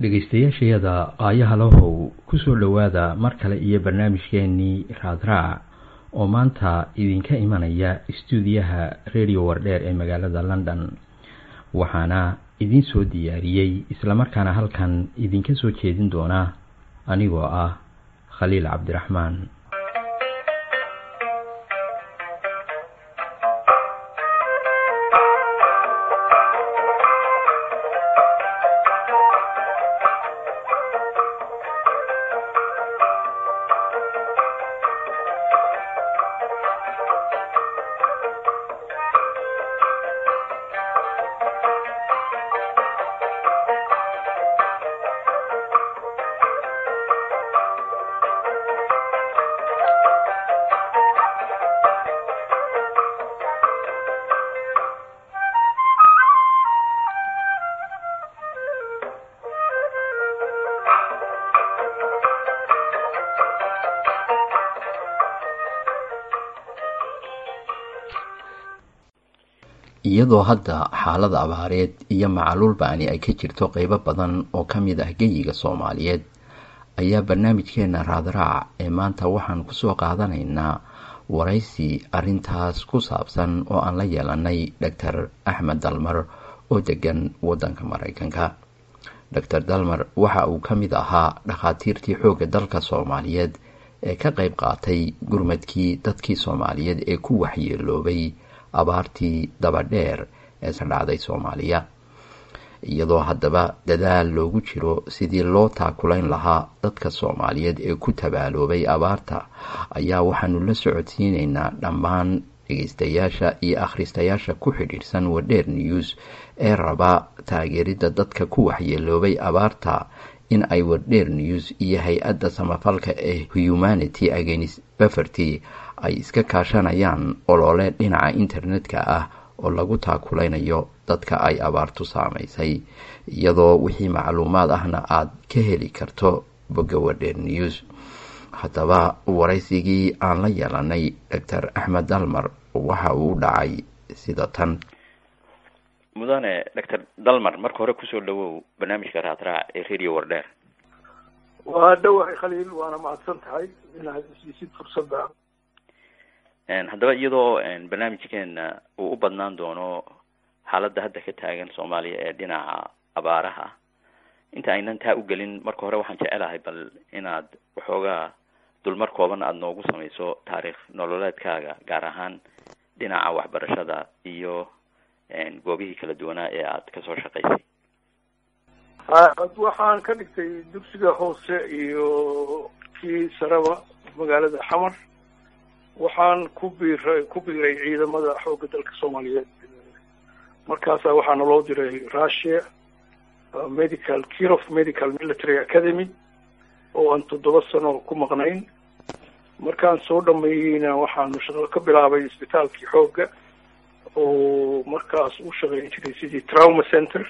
dhegaystayaashayada qaayaha lahow kusoo dhowaada mar kale iyo barnaamijkeenii raadraac oo maanta idinka imanaya istuudiyaha radio wardheer ee magaalada london waxaana idiin soo diyaariyey islamarkaana halkan idinka soo jeedin doona anigoo ah khaliil cabdiraxmaan iyadoo hadda xaalada abaareed iyo macaluul ba'ani ay ka jirto qeybo badan oo ka mid ah geyiga soomaaliyeed ayaa barnaamijkeena raadraac ee maanta waxaan kusoo qaadanaynaa waraysi arintaas ku saabsan oo aan la yeelanay doctor axmed dalmar oo degan waddanka maraykanka doctor dalmar waxa uu ka mid ahaa dhakhaatiirtii xoogga dalka soomaaliyeed ee ka qeyb qaatay gurmadkii dadkii soomaaliyeed ee ku waxyeeloobay abaartii dabadheer ee sadhacday soomaaliya iyadoo haddaba dadaal loogu jiro sidii loo taakulayn lahaa dadka soomaaliyeed ee ku tabaaloobay abaarta ayaa waxaanu la socodsiineynaa dhammaan dhegeystayaasha iyo akhristayaasha ku xidhiidhsan wadheer news ee raba taageeridda dadka ku waxyeeloobay abaarta in ay wadheer news iyo hay-adda samafalka ee humanity against baferty ay iska kaashanayaan olole dhinaca internetka ah oo lagu taakulaynayo dadka ay abaartu saamaysay iyadoo wixii macluumaad ahna aad ka heli karto bogga wadheer news haddaba waraysigii aan la yeelanay doctor axmed dalmar waxa uu dhacay sida tan mudane doctor dalmar marka hore kusoo dhawow barnaamijka raadraac ee radio wardheer waa dhawahay khaliil waana mahadsan tahay inaad isiisid fursadda haddaba iyadoo barnaamijkeena uu u badnaan doono xaaladda hadda ka taagan soomaaliya ee dhinaca abaaraha inta aynan taa u gelin marka hore waxaan jecelahay bal inaad waxoogaa dulmar kooban aada noogu samayso taariikh nololeedkaaga gaar ahaan dhinaca waxbarashada iyo goobihii kala duwanaa ee aad kasoo shaqaysay waxaan ka dhigtay dugsiga hoose iyo kii saraba magaalada xamar waxaan ku biiray ku biiray ciidamada xoogga dalka soomaaliyeed markaasaa waxaa naloo diray russia medical kirof medical military academy oo aan toddoba sano ku maqnayn markaan soo dhameeyeyna waxaanu shaqo ka bilaabay isbitaalkii xoogga oo markaas u shaqeyn jiray sidii trauma center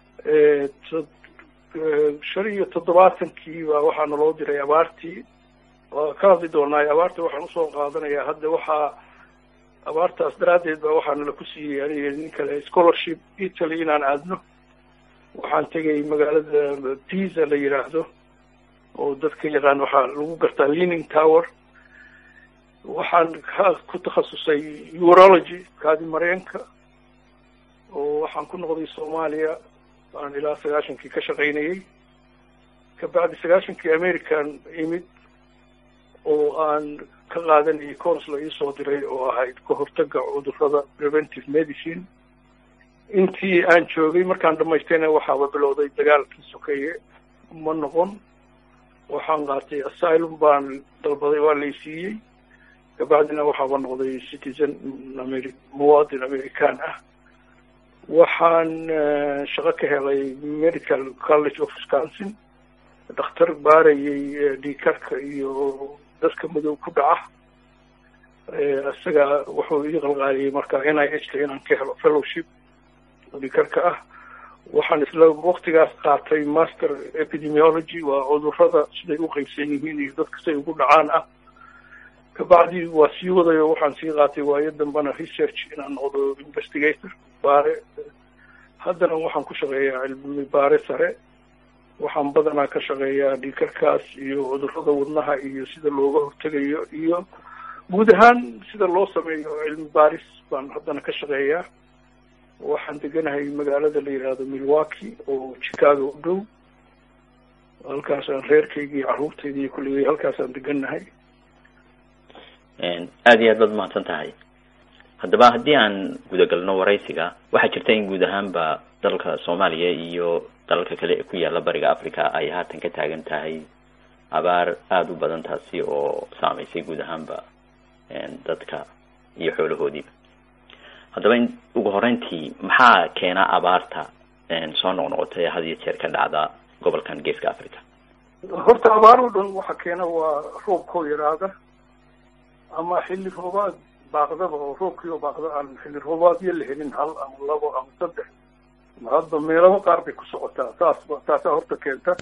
shan iyo toddobaatankii baa waxaa naloo diray abaartii waa ka hadli doonaa abaarta waxaan usoo qaadanayaa hadda waxaa abaartaas daraaddeed baa waxaa nala ku siiyey aniga nin kale scholarship italy inaan aadno waxaan tegay magaalada pisa la yidhaahdo oo dadka yaqaan waxaa lagu gartaa leaning tower waxaan ka ku takhasusay urology kaadi mareenka oo waxaan ku noqday soomaaliya aan ilaa sagaashankii ka shaqaynayay kabacdi sagaashankii american imid oo aan ka qaadanayay cours la iisoo diray oo ahayd ka hortaga cudurrada preventive medicine intii aan joogay markaan dhamaystayna waxaaba bilowday dagaalkii sokeeye ma noqon waxaan qaatay asylum baan dalbaday waa laysiiyey kabacdina waxaaba noqday citizen ameri muwaadin american ah waxaan shaqo ka helay medical college of wisconsin dhakhtar baarayay dhiikarka iyo dadka madow ku dhaca isaga wuxuu ii qalqaaliyey marka n i h ka inaan ka helo fellowship dhiikarka ah waxaan isla waktigaas qaatay master epidemiology waa cudurrada siday u qeybsan yihiin iyo dadka siday ugu dhacaan ah kabacdi waa sii wadayo waxaan sii qaatay waayo dambena research inaan noqdo investigator baare haddana waxaan ku shaqeeyaa cilmi baare sare waxaan badanaa ka shaqeeyaa dhiikarkaas iyo cudurrada wadnaha iyo sida looga hortegayo iyo guud ahaan sida loo sameeyo cilmi baaris baan haddana ka shaqeeyaa waxaan deganahay magaalada la yidhaahdo milwaukee oo chicago u dhow halkaasaan reerkayga iyo carruurtayda iyo kulligay halkaasaan degannahay aada iyo aad baad mahadsan tahay haddaba haddii aan gudagalno waraysiga waxaa jirta in guud ahaanba dalka soomaaliya iyo dalalka kale ee ku yaala bariga africa ay haatan ka taagan tahay abaar aada u badan taasi oo saameysay guud ahaanba dadka iyo xoolahoodiiba haddaba in ugu horeyntii maxaa keena abaarta soo noqnoqota ee had iyo jeer ka dhacda gobolkan geeska africa horta abaar oo dhan waxa keena waa roobkoo yaraada ama xilli roobaad baaqdaba oo roobkii oo baaqda aan xilli roobaadyo la helin hal ama labo ama saddex hadda meelaba qaar bay ku socotaa taas taasaa horta keenta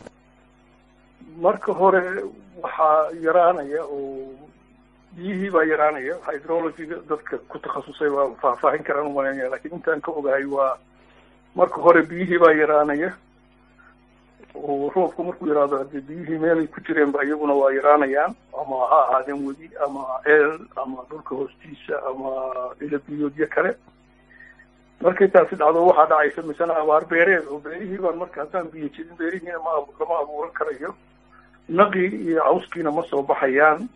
marka hore waxaa yaraanaya oo biyihii baa yaraanaya hydrologyga dadka ku takhasusay baa faahfaahin karaan umalanaya lakin intaan ka ogahay waa marka hore biyihii baa yaraanaya oo roobku markuu yaraado hadee biyihii meelay ku jireen ba iyaguna waa yaraanayaan ama ha ahaadeen wedi ama ceel ama dhulka hoostiisa ama ila biyoodyo kale markay taasi dhacdo waxaa dhacaysa misena abaar beereed oo beerihii baan marka haddaan biyo jirin beerihiina ma lama abuuran karayo naqii iyo cawskiina ma soo baxayaan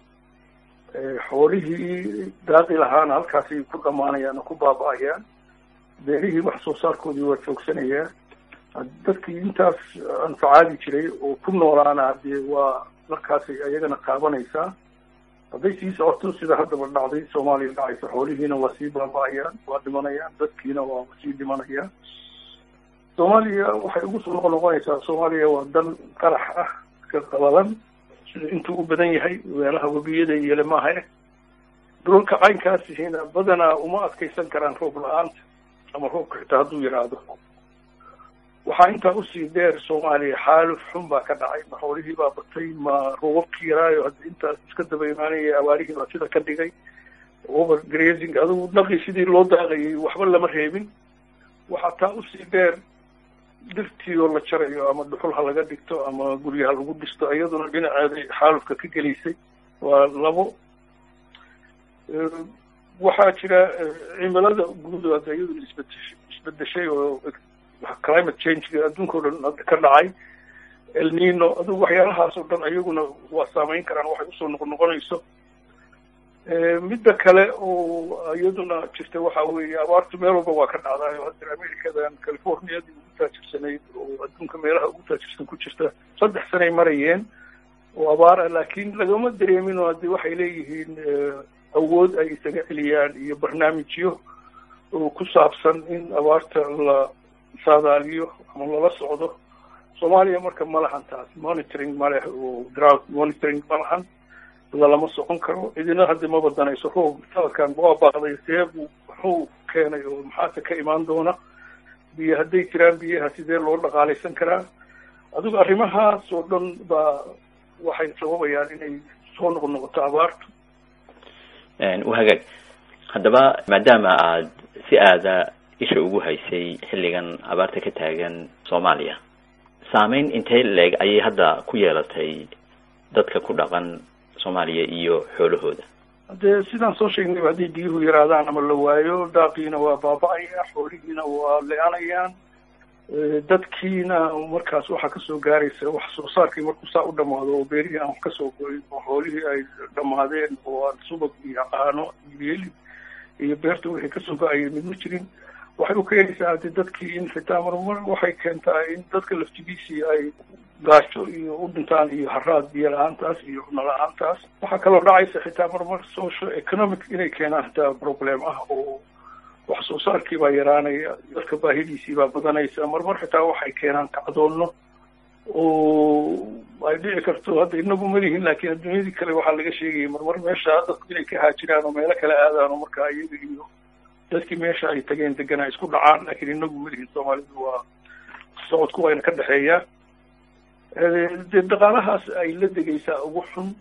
xoolihii daaqi lahaana halkaasay ku dhamaanayaan oo ku baaba-ayaan beerihii wax soo saarkoodii waa joogsanayaa dadkii intaas anfacaadi jiray oo ku noolaana dee waa markaasay ayagana qaabanaysaa hadday sii socoto sida haddaba dhacday soomaaliya dhacaysa xoolihiina waa sii baaba-ayaan waa dhimanayaan dadkiina waa sii dhimanayaan soomaaliya waxay ugu soo noqon noqonaysaa soomaaliya waa dal qarax ah ka qabalan sida intuu u badan yahay meelaha webiyada iyo lemaahae dhulalka caynkaasihina badanaa uma adkaysan karaan roob la-aanta ama roobka xitaa hadduu yidhaahdo waxaa intaa usii dheer soomaaliya xaaluf xun baa ka dhacay ma xoolihii baa batay ma roobabkii yaraayo hadda intaas iska daba imaanaya abaarihii baa sida ka dhigay over grazing adugu naqii sidii loo daaqayay waxba lama reebin waxaa taa usii dheer dhirtii oo la jarayo ama dhuxul ha laga dhigto ama gurya ha lagu dhisto iyaduna dhinaceeday xaalufka ka gelaysay waa labo waxaa jira cimilada guud hadda iyaduna isbedeshay isbedeshay oo climate changega adduunka o dhan hadda ka dhacay elnino adugu waxyaalahaas oo dhan iyaguna waa saameyn karaan waxay usoo noqon noqonayso midda kale oo iyaduna jirta waxa weeye abaartu meel walba waa ka dhacdayo hadda americadan californiadii ugu taajirsanayd oo adduunka meelaha ugu taajirsan ku jirta saddex sanay marayeen oo abaar ah laakiin lagama dareemin oo haddi waxay leeyihiin awood ay isaga celiyaan iyo barnaamijyo oo ku saabsan in abaarta la saadaaliyo ama lala socdo soomaaliya marka ma lahan taas monitoring ma leh oo drought monitoring ma lahan lalama socon karo idina hadda ma badanayso roob sanadkan waa baaqday see buu muxuu keenay oo maxaase ka imaan doona biyo hadday jiraan biyaha sidee loo dhaqaalaysan karaa adigu arrimahaas oo dhan baa waxay sababayaan inay soo noqon noqoto abaartu wahagaag haddaba maadaama aad si aada isha ugu haysay xilligan abaarta ka taagan soomaaliya saameyn intee leeg ayay hadda ku yeelatay dadka ku dhaqan soomaaliya iyo xoolahooda dee sidaan soo sheegnayba hadday biyuhu yaraadaan ama la waayo daaqiina waa baaba-aya xoolihiina waa le-anayaan dadkiina markaas waxaa kasoo gaaraysa wax soo saarkii markuu saa u dhamaado oo beerihii aan wax kasoo goyn oo xoolihii ay dhamaadeen oo aan subag iyo caano iyo hilib iyo beerta wixii kasoo go-ayay mid ma jirin waxay u keenaysaa haddi dadkii in xitaa marmar waxay keentaa in dadka laftigiisii ay gaasho iyo u dhintaan iyo haraad biyo la-aantaas iyo cuno la-aantaas waxaa kaloo dhacaysa xitaa marmar social economic inay keenaan xitaa problem ah oo wax soo saarkii baa yaraanaya dadka baahidiisii baa badanaysa marmar xitaa waxay keenaan kacdoonno oo ay dhici karto hadda inagu malihin laakiin adduunyadii kale waxaa laga sheegaya marmar meesha dadku inay ka haajiraan oo meelo kale aadaan oo markaa iyaga iyo dadkii meesha ay tageen deganaa isku dhacaan laakiin inagu malihin soomaalidu waa socodku wayna ka dhexeeyaa dee dhaqaalahaas ay la degaysaa ugu xun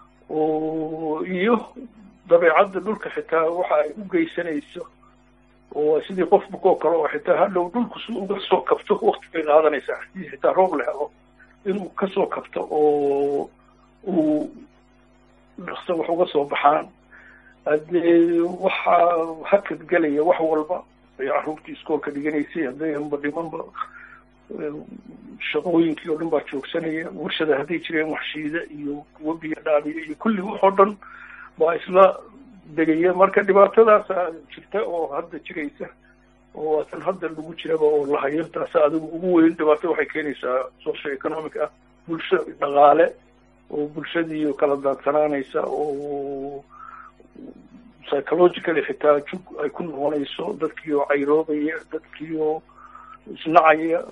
oo iyo dabeecadda dhulka xitaa waxa ay u geysanayso oo sidii qof bukoo kale oo xitaa hadhow dhulku si uga soo kabto wakti bay qaadanaysaa hadii xitaa roob la helo inuu kasoo kabto oo uu dhaqso wax uga soo baxaan haddee waxaa hakad gelaya wax walba ay carruurtii iskoolka dhiganaysay hadday anba dhimanba shaqooyinkii oo dhan baa joogsanaya warshada hadday jireen waxshiida iyo kuwa biyo dhaamiya iyo kulli wax oo dhan baa isla degaya marka dhibaatadaasa jirta oo hadda jiraysa oo tan hadda lagu jiraba oo lahayo taasa adigu ugu weyn dhibaato waxay keenaysaa social economic ah bulsho dhaqaale oo bulshadii kala daadsanaanaysa oo psychologically xitaa jug ay ku noqonayso dadkii oo cayroobaya dadkii oo isnacaya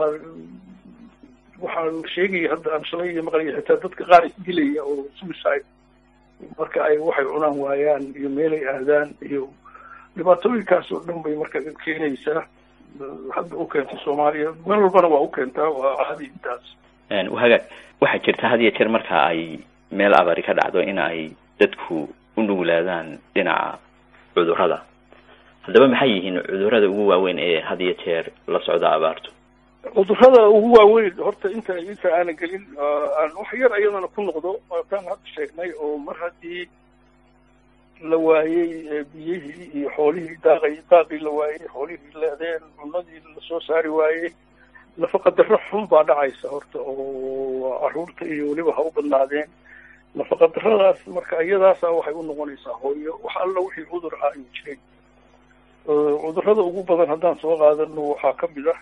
waxaa la sheegaya hadda aan shalay iyo maqlaya xitaa dadka qaar isdilaya oo suicide marka ay waxay cunaan waayaan iyo meelay aadaan iyo dhibaatooyinkaas oo dhan bay marka keenaysaa hadda u keentay soomaaliya meel walbana waa u keentaa waa caadi intaas hagaag waxaa jirta had iyo jeer marka ay meel abari ka dhacdo in ay dadku u nuglaadaan dhinaca cudurrada haddaba maxay yihiin cudurrada ugu waaweyn ee had iyo jeer la socda abaartu cudurrada ugu waaweyn horta inta inta aanan gelin aan wax yar ayadana ku noqdo waataan hadda sheegnay oo mar haddii la waayey biyihii iyo xoolihii daaqay daaqii la waayey xoolihii leedeen cunadii lasoo saari waayey nafaqa darro xun baa dhacaysa horta oo carruurta iyo weliba ha u badnaadeen nafaqa darradaas marka iyadaasa waxay u noqonaysaa hooyo wax alla wixii cudur ah ay jiray cudurrada ugu badan haddaan soo qaadano waxaa ka mid ah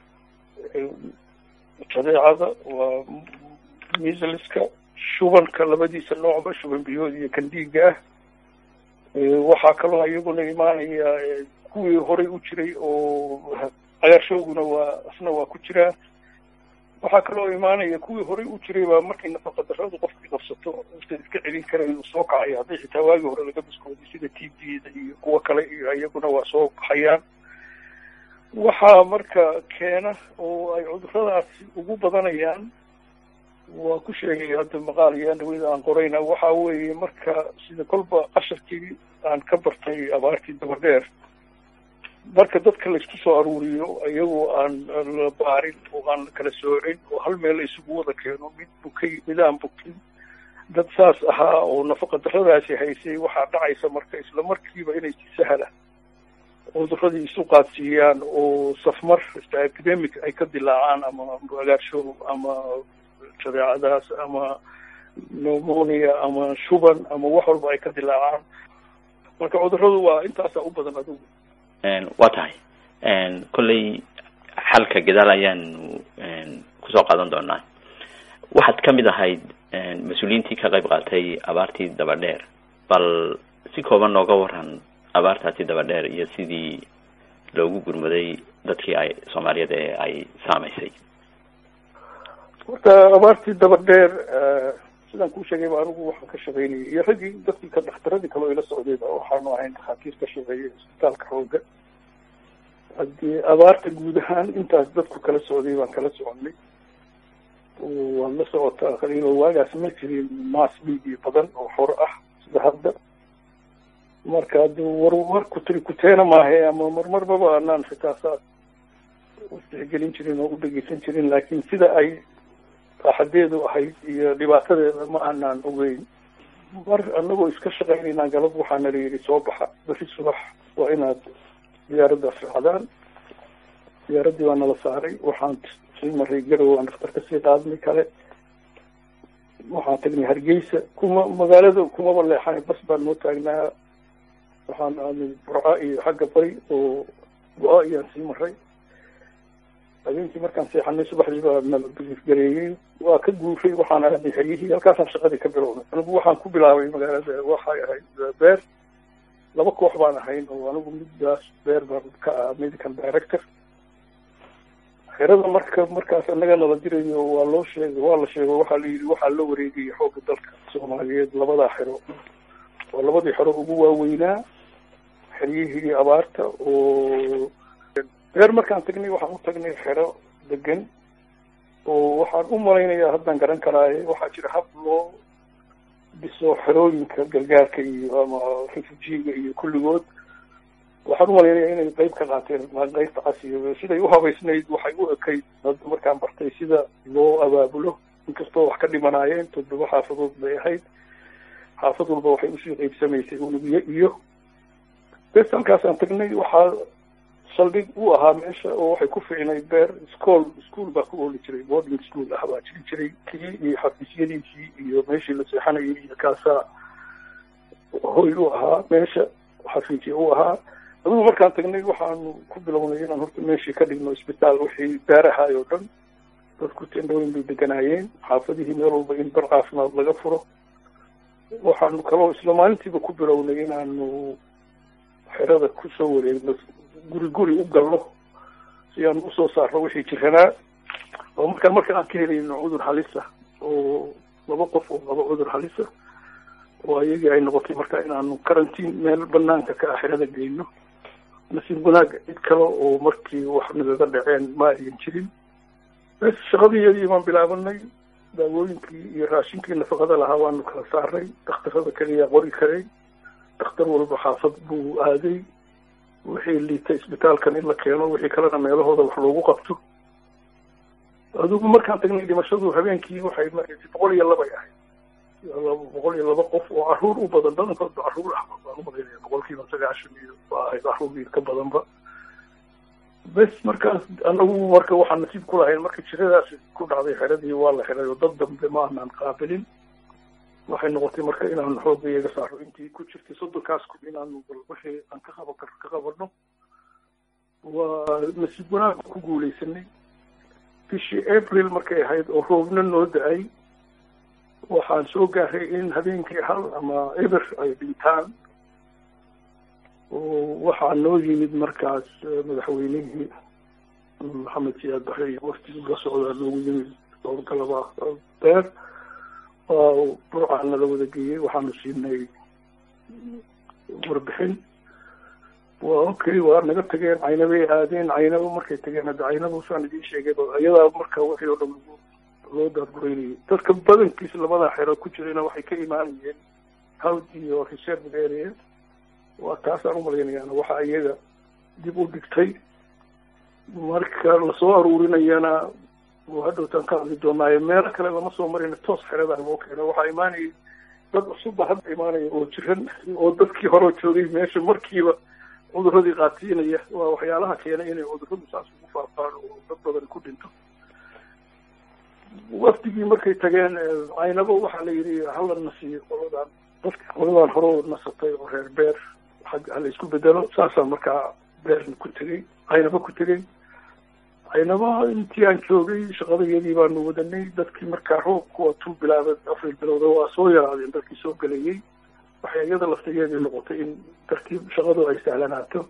jadeecada waa misliska shubanka labadiisa noocba shuban biyood iyo kandiiga ah waxaa kaloo iyaguna imaanaya kuwii horay u jiray oo cagaarshowguna waa isna waa ku jiraa waxaa kaloo imaanaya kuwii horay u jiray baa markay nafaqa darradu qofkii qabsato inta iska celin karayn uu soo kacaya hadday xitaa waagii hore laga biskooday sida t b-da iyo kuwo kale iyo iyaguna waa soo baxayaan waxaa marka keena oo ay cudurradaasi ugu badanayaan waa ku sheegay hadda maqaal iyo andhaweyda aan qorayna waxa weeye marka sida kolba casharkii aan ka bartay abaartii dabadheer marka dadka laysku soo aruuriyo iyagoo aan la baarin oo aan la kala soocin oo hal meel la isugu wada keeno mid bukay mid aan bukin dad saas ahaa oo nafaqa darradaasi haysay waxaa dhacaysa marka isla markiiba inay si sahla cudurradii isu qaadsiiyaan oo safmar epidemic ay ka dilaacaan ama agaarshow ama jadeecadaas ama pneumonia ama shuban ama wax walba ay ka dilaacaan marka cudurradu waa intaasaa u badan adigu waa tahay kolley xalka gadaal ayaanu kusoo qaadan doonaa waxaad ka mid ahayd mas-uuliyiintii ka qayb qaatay abaartii dabadheer bal si kooban nooga waran abaartaasi dabadheer iyo sidii loogu gurmaday dadkii ay soomaaliyeed ee ay saamaysay horta abaartii dabadheer sidaan kuu sheegay ba anigu waxaan ka shaqaynayay iyo raggii dadkii ka dhakhtaradii kaloo ila socdayba waxaanu ahayn dhakhaatiir ka shaqeeyay isbitaalka xooga haddii abaarta guud ahaan intaas dadku kala socday baan kala soconay waad la socotaa qaliilo waagaas ma jirin mass media badan oo xor ah sida hadda marka adi war war kutri kuteena maahe ama marmarbaba anaan xitaa saas istixgelin jirin oo u dhegeysan jirin laakiin sida ay raaxadeedu ahayd iyo dhibaatadeeda ma aanaan ogeyn mar anagoo iska shaqaynaynaa galab waxaana la yidhi soo baxa beri subax waa inaad diyaaradda raacdaan diyaaraddii baa nala saaray waxaan sii maray garow aan dhakhtar kasii qaadnay kale waxaan tagnay hargeysa kuma magaalada kumaba leexanay bas baan noo taagnaa waxaan aadnay burca iyo xagga bari oo go-a iyaan sii maray habeenkii markaan seexanay subaxdii baa nala gareeyey waa ka guuray waxaan aadnay xeryihii halkaasaan shaqadii ka bilownay anigu waxaan ku bilaabay magaalada waxay ahayd beer laba koox baan ahayn oo anigu middaas beer baan ka ah medical director xerada marka markaas annaga nala dirayo waa loo sheegay waa la sheego waxaa la yidhi waxaa la wareegaya xoogga dalka soomaaliyeed labadaa xero waa labadii xero ugu waaweynaa xeryihii abaarta oo beer markaan tagnay waxaan u tagnay xero degan oo waxaan u malaynayaa haddaan garan karaaye waxaa jira hab loo dhiso xerooyinka gargaarka iyo ama refujiga iyo kulligood waxaan umalaynaya inay qeyb ka qaateen qaybta casiga siday uhabaysnayd waxay u ekayd hadda markaan bartay sida loo abaabulo inkastoo wax ka dhimanaayeen toddoba xaafadood bay ahayd xaafad walba waxay usii qeybsamaysay unugyo iyo bes halkaasaan tagnay waxaa saldhig u ahaa meesha oo waxay ku ficnayd beer school school baa ku ooli jiray boarding school ah baa jiri jiray kii iyo xafiisyadiisii iyo meeshii la seexanayay iyo kaasaa hoy u ahaa meesha xafiisya u ahaa adigu markaan tagnay waxaanu ku bilownay inaan horta meeshii ka dhigno isbitaal wixii beerahay oo dhan dadku tendhooyin bay deganaayeen xaafadihii meel walba in bar caafimaad laga furo waxaanu kaloo isla maalintiiba ku bilownay inaanu xerada kusoo wareegno guri guri u galno si aan usoo saarno wixii jiranaa oo markaan marka aan ka helayno cudur halisa oo laba qof oo laba cudur halisa oo ayagii ay noqotay marka inaanu karantiin meel banaanka ka ah xerada geyno nasiib wanaaga cid kale oo markii wax nagaga dhaceen ma ayan jirin bes shaqadiyadii baan bilaabanay daawooyinkii iyo raashinkii nafaqada lahaa waanu kala saarnay dhakhtarada keliya qori karay dhakhtar walba xaafad buu aaday wixii liitay isbitaalkan in la keeno wixii kalena meelahooda wax loogu qabto adigu markaan tagnay dhimashadu habeenkii waxay maraysay boqol iyo labay ahayd boqol iyo laba qof oo caruur u badan badankoodba caruur ah baan umalaynaya boqolkiiba sagaashan iyo waa ahayd caruur ka badanba bes markaas anagu marka waxaan nasiib ku lahayn marka jiradaas ku dhacday xeradii waa la xiray oo dad dambe ma aanaan qaabilin waxay noqotay marka inaanu xooga iyaga saaro intii ku jirtay soddonkaas kun inaanu bal wixii aan ka qaban kar ka qabano waa nasiib wanaag ku guuleysanay bishii april markay ahayd oo roobna noo da-ay waxaan soo gaaray in habeenkii hal ama eber ay dhintaan oo waxaa noo yimid markaas madaxweynihii maxamed siyaad bare iyo waftigii la socdaa noogu yimid howlgalaba beer burcaana la wada geeyey waxaanu siinay warbixin waa okay waa naga tageen caynabay aadeen caynabo markay tageen hadda caynabo saan idiin sheegay iyadaa marka wixii oo dhan loo daadgureynayay dadka badankiis labada xero ku jirayna waxay ka imaanayeen hawd iyo reserve area waa taasaan umalaynayaana waxa iyaga dib u dhigtay marka lasoo aruurinayana hadhowtaan ka hadli doonaayo meelo kale lama soo marayna toos xeradaa loo keeno waxaa imaanayay dad cusubba hadda imaanaya oo jiran oo dadkii horeo joogay meesha markiiba cuduradii qaatiinaya waa waxyaalaha keenay inay cuduradu saas ugu faafaan oo dad badan ku dhinto wafdigii markay tageen caynabo waxaa la yidhi hala nasiyo qoladan dadka qoladan hore oo nasatay oo reer beer xag hala isku bedelo saasaan markaa beerna ku tegey caynabo ku tegey caynaba intii aan joogay shaqadayadii baanu wadanay dadkii markaa roobku waa tuu bilaaba afar bilowda waa soo yaraadeen dadkii soo gelayay waxay iyada laftigeedii noqotay in tartiib shaqadu ay sahlanaato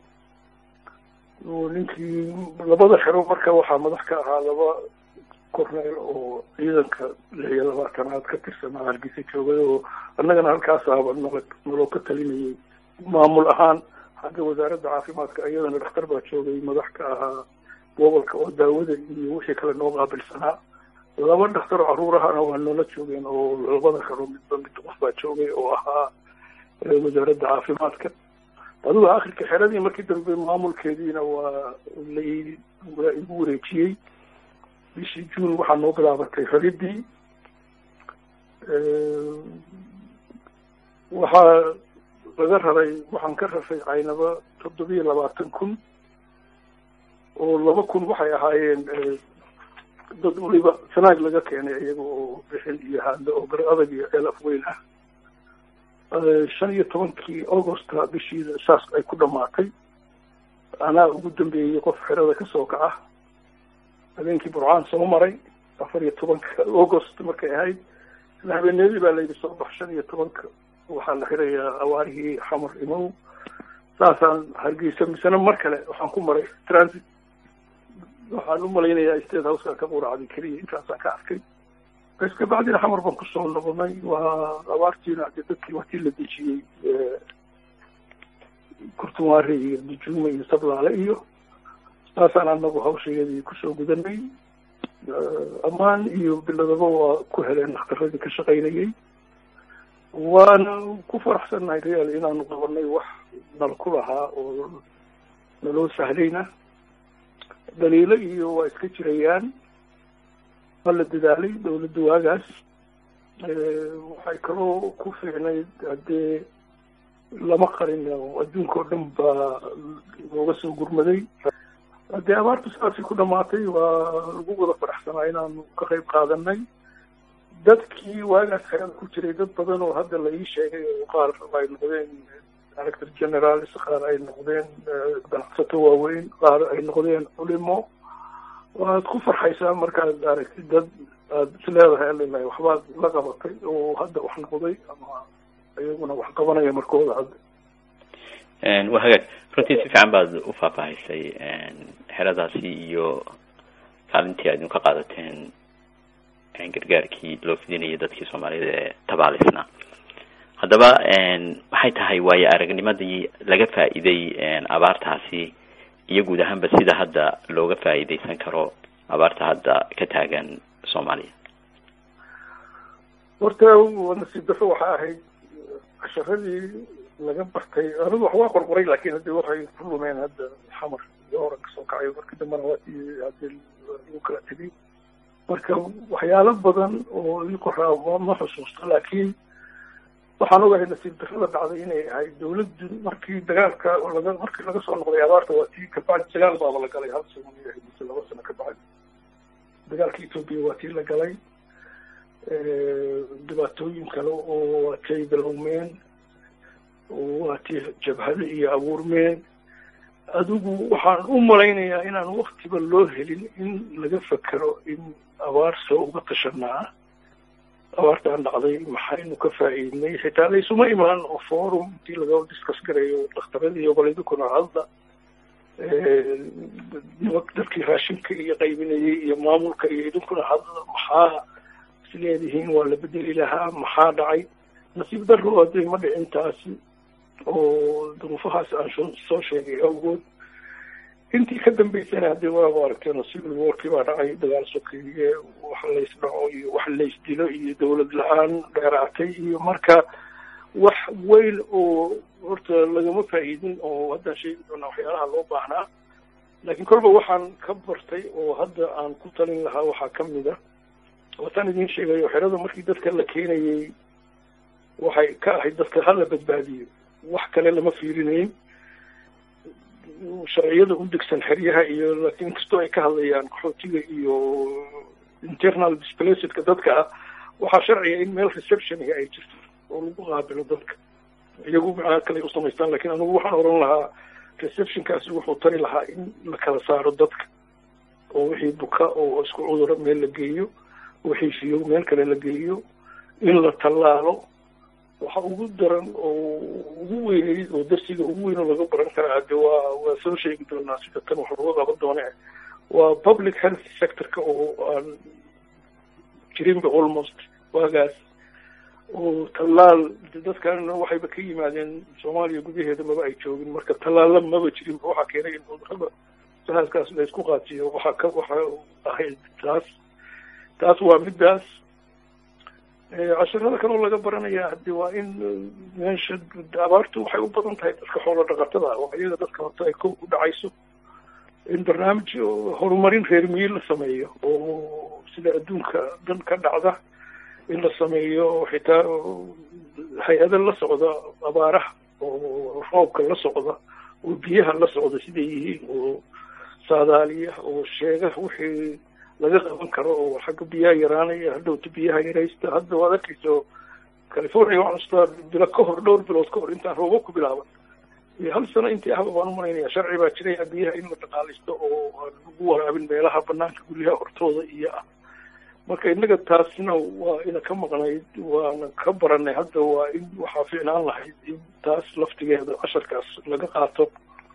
ninkii labada xero marka waxaa madax ka ahaa laba korneel oo ciidanka lix iyo labaatanaad ka tirsanaa hargeysa joogay oo annagana halkaasaaba nala naloo ka talinayay maamul ahaan xagga wasaaradda caafimaadka iyadana dhakhtar baa joogay madax ka ahaa gobolka oo daawada iyo wixii kale noo qaabilsanaa laba dhakhtar caruurahana waa noola joogeen oo labada xero midba mid qof baa joogay oo ahaa wasaaradda caafimaadka adigo akhirka xeradii markii dambe maamulkeediina waa la waa igu wareejiyey bishii juun waxaa noo bilaabatay raridii waxaa laga raray waxaan ka raray caynaba toddobiyo labaatan kun oo laba kun waxay ahaayeen dad waliba sanaag laga keenay iyaga oo bixin iyo haando oo gar adag iyo ceel afweyn ah shan iyo tobankii augusta bishiida saas ay ku dhamaatay anaa ugu dambeeyey qof xerada kasoo kaca habeenkii burcaan soo maray afar iyo tobanka august markay ahayd isla habeeneedii baa layidhi soo bax shan iyo tobanka waxaa la xirayaa awaarihii xamar imow saasaan hargeysa misena mar kale waxaan ku maray transit waxaan u malaynayaa state houseka ka quracday keliya intaasaan ka arkay bes kabacdina xamar baan kusoo noqonay waa abaartiina de dadkii watii la dejiyey kurtumaare iyo dujuume iyo sablaale iyo saasaan anagu hawshayadii kusoo gudanay ammaan iyo biladaba waa ku heleen dhakhtaradii ka shaqaynayay waana ku faraxsannahay real inaanu qabanay wax nal ku lahaa oo naloo sahlayna daliilo iyo waa iska jirayaan waa la dadaalay dawladda waagaas waxay kaloo ku fiicnayd haddee lama qarin adduunka oo dhan baa looga soo gurmaday haddee abaartu saasay ku dhamaatay waa lagu wada faraxsanaa inaanu ka qayb qaadanay dadkii waagaas xerada ku jiray dad badan oo hadda la ii sheegay oo qaar ay noqdeen director generaals qaar ay noqdeen ganacsato waaweyn qaar ay noqdeen culimo waad ku farxaysaa markaad aragtid dad aad is leedahay alilaahi waxbaad la qabatay oo hadda wax noqday ama iyaguna wax qabanaya markooda hadda waa hagaag runtii si fiican baad u faahfaahisay xeradaasi iyo kaalintii aad ka qaadateen gargaarkii loo fidinayay dadkii soomaaliyed ee tabaalisnaa haddaba maxay tahay waayo aragnimadii laga faa'iiday abaartaasi iyo guud ahaanba sida hadda looga faa'iidaysan karo abaarta hadda ka taagan soomaaliya horta nasiib darro waxaa ahayd casharadii laga bartay anigu wax waa qorqoray laakin haddi waxay ku lumeen hadda xamar iyo horan kasoo kacay markii dambena waatii hadii lagu kala tegay marka waxyaalo badan oo ii qoraa ma xusuusto laakiin waxaan ogahay nasiib darrada dhacday inay ahayd dawladdu markii dagaalka laga markii laga soo noqday abaarta waa tii kabacdi dagaal baaba la galay hal sano yahay mise laba sano ka bacdi dagaalka etoobiya waa tii la galay dhibaatooyin kale oo waa tay galowmeen waa tii jabhado iyo abuurmeen adigu waxaan u malaynayaa inaan waktiba loo helin in laga fekero in abaar soo uga tashanaa abaartaan dhacday maxaynu ka faa'iidnay xitaa laysuma imaan oo forum intii laga discuss garayo dhakhtaradii iyo qoladikuna hadda dadkii raashinka iyo qaybinayay iyo maamulka iyo idinkuna hadda maxaa isleedihiin waa la bedeli lahaa maxaa dhacay nasiib darro hadday ma dhicin taasi oo duruufahaas aan soo sheegay awgood intii ka dambeysana haddii waaba aragteen civil warkii baa dhacay dagaal sokeeye wax laysdhaco iyo wax laysdilo iyo dawlad la-aan dheeraatay iyo marka wax weyn oo horta lagama faa'iidin oo haddaan sheegi doonaa waxyaalaha loo baahnaa laakiin kolba waxaan ka bartay oo hadda aan ku talin lahaa waxaa ka mid a wataan idiin sheegayo xerada markii dadka la keenayay waxay ka ahayd dadka hala badbaadiyo wax kale lama fiirinayn sharciyada u degsan xeryaha iyo laakiin inkastoo ay ka hadlayaan qaxootiga iyo internal displacedka dadka ah waxaa sharciga in meel receptionga ay jirto oo lagu qaabilo dadka iyagu macnaa kale u samaystaan lakin anigu waxaan oran lahaa receptionkaasi wuxuu tari lahaa in la kala saaro dadka oo wixii buka oo isku cuduro meel la geeyo wixii fiyo meel kale la geeyo in la tallaalo waxa ugu daran oo ugu weyneyd oo darsiga ugu weyn oo laga baran karaa hade waa waa soo sheegi doonaa sida tan wax looga qaban doone waa public health sectorka oo aan jirinba almost waagaas oo tallaal dadkan waxayba ka yimaadeen soomaaliya gudaheeda maba ay joogin marka tallaalla maba jirinba waxaa keenay in cudurada sahaskaas la isku qaatiyo waxaa ka waxa ahayd taas taas waa middaas casharada kaloo laga baranaya hadi waa in meesha abaartu waxay u badan tahay dadka xoolo dhaqatada oo iyaga dadka horta ay ko u dhacayso in barnaamij horumarin reer miyi la sameeyo oo sida adduunka dhan ka dhacda in la sameeyo xitaa hay-ada la socda abaaraha oo roobka la socda oo biyaha la socda siday yihiin oo saadaaliya oo sheega wixii laga qaban karo oo xagga biyaha yaraanaya hadhowta biyaha yaraysta hadda waad arkayso california waxaan ustaa bilo ka hor dhowr bilood ka hor intaan roobo ku bilaaban iyo hal sano intii ahba baan umalaynaya sharci baa jiraya biyaha in la dhaqaalaysto oo aan lagu waraabin meelaha banaanka guryaha hortooda iyo ah marka innaga taasina waa ina ka maqnayd waana ka baranay hadda waa in waxaa fiicnaan lahayd in taas laftigeeda casharkaas laga qaato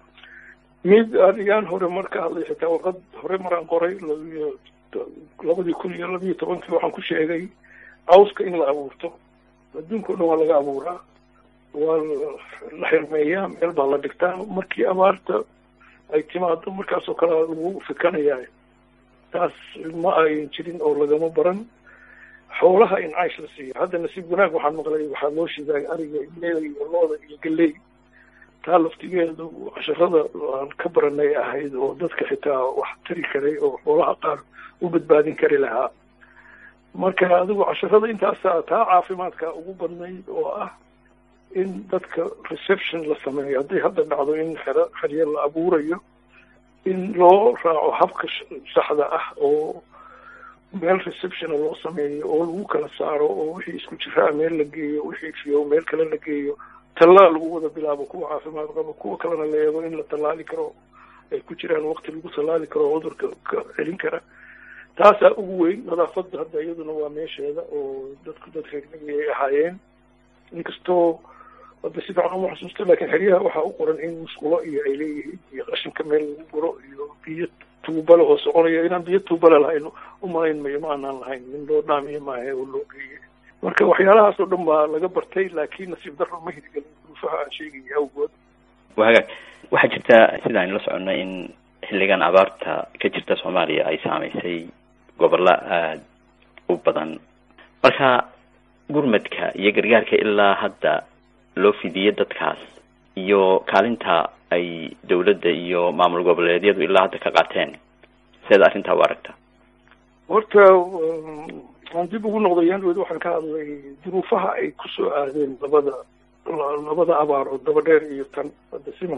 mid adigaan hore mar ka hadlay xitaa warqad hore maraan qoray labiyo labadii kun iyo labiyo tobankii waxaan ku sheegay cawska in la abuurto adduunka o dhan waa laga abuuraa waa la xirmeeyaa meel baa la dhigtaa markii abaarta ay timaado markaasoo kale lagu fikanayaa taas ma ayn jirin oo lagama baran xoolaha in caysh la siiyo hadda nasiib wanaag waxaan maqlay waxaa loo shidaay ariga ileeda iyo looda iyo galey taa laftigeedu casharada aan ka baranay ahayd oo dadka xitaa wax tari karay oo xoolaha qaar u badbaadin kari lahaa marka adigu casharada intaasa taa caafimaadka ugu badnayd oo ah in dadka reception la sameeyo hadday hadda dhacdo in xero xeryo la abuurayo in loo raaco habka saxda ah oo meel receptiona loo sameeyo oo lagu kala saaro oo wixii isku jiraa meel la geeyo wixii fiyo meel kale la geeyo tallaal lagu wada bilaabo kuwa caafimaad qabo kuwa kalena la eego in la tallaali karo ay ku jiraan waqti lagu tallaali karo cudurka ka celin kara taasaa ugu weyn nadaafadda hadda iyaduna waa meesheeda oo dadku dad reernagi ay ahaayeen inkastoo hadda si fiican uma xusuusta laakiin xeryaha waxaa u qoran in musqulo iyo ay leeyihiin iyo qashinka meel lagu guro iyo biyo tuubale oo soconaya inaan biyo tuubale lahayn umalayn mayo ma aanaan lahayn min loo dhaamiyo maahe oo loo geeyay marka waxyaalahaas oo dhan baa laga bartay laakiin nasiib darro ma hirgelin duruufaha aan sheegaya awgood wa hagaag waxaa jirta sida aynu la soconnay in xilligan abaarta ka jirta soomaaliya ay saamaysay gobollo aada u badan marka gurmadka iyo gargaarka ilaa hadda loo fidiye dadkaas iyo kaalinta ay dawladda iyo maamul goboleedyadu ilaa hadda ka qaateen seeda arrintaa u aragta horta aan dib ugu noqday yanwed waxaan ka hadlay duruufaha ay kusoo aadeen labada labada abaar oo dabadheer iyo tan hadda siman